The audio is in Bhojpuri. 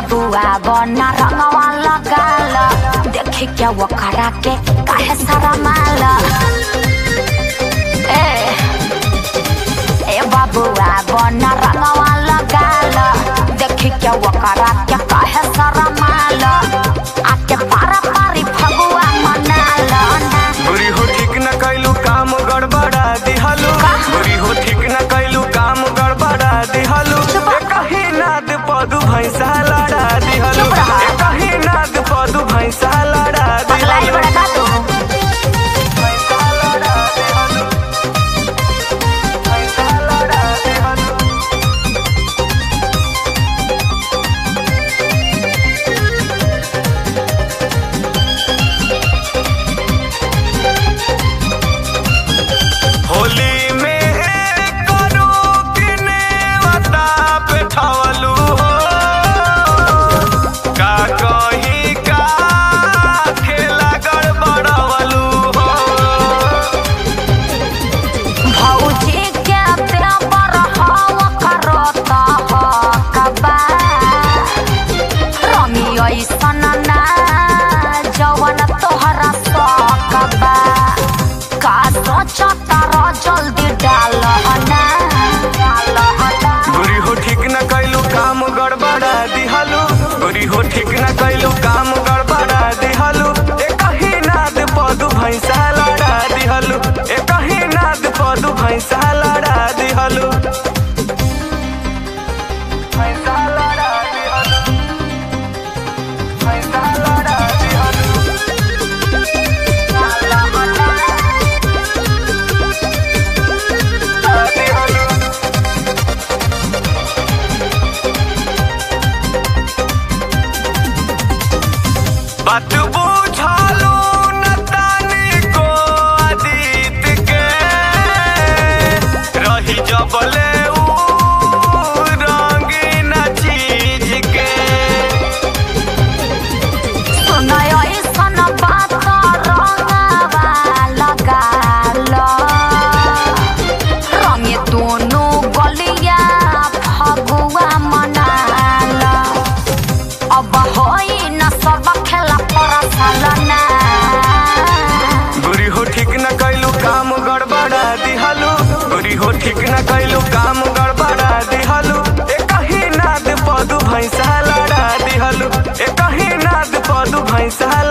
बाबुआ बना रंगवा लगाल देखी क्या वो करा के काहे सारा माल ए ए बाबुआ बना रंगवा लगाल देखी क्या वो करा के काहे सारा माल आके पारा पारी फगुआ मनाल ना बुरी हो ठीक न कैलू काम गड़बड़ा दिहलू बुरी हो ठीक न कैलू काम गड़बड़ा दिहलू चुप रह। कहीं नाद पदू भैंसा लड़ा दिहलू चुप रह। कहीं नाद पदू भैंसा लड़ा पगलाई दिहलू बड़ा का तू भैंसा लड़ा दिहलू भैंसा लड़ा दिहलू होली में करू किने वता पे ठवलू हो का कहीं का खेला गड़बड़वलू हो भौजी के देवर हवा करता ह कबा रमी ऐसन ना जवन तोहरा सकबा का सोचता र जल्दी डाल ना डाल ना बुरी हो ठीक न कैलू काम गड़बड़ा दिहलू बुरी हो ठीक न कैलू काम गड़बड़ा दिहलू एक ही नाद पदू भैंसा लड़ा दिहलू एक ही नाद पदू भैंसा लड़ा दिहलू भैंसा लड़ा दिहलू भैंसा लड़ा दिहलू दिहलू बात बुझालू न तानी को अतीत के रही जबले ऊ रंगीन चीज के सुनय ऐसन बात रंगवा लगाल रंगे दोनों गलिया फगुआ मनाल अब होई न सब खेला परसल ना बुरी हो ठीक न कैलू काम गड़बड़ा दिहलू बुरी हो ठीक न कैलू काम गड़बड़ा दिहलू एक ही नाद पदू भैंसा लड़ा दिहलू एक ही नाद पदू भैंसा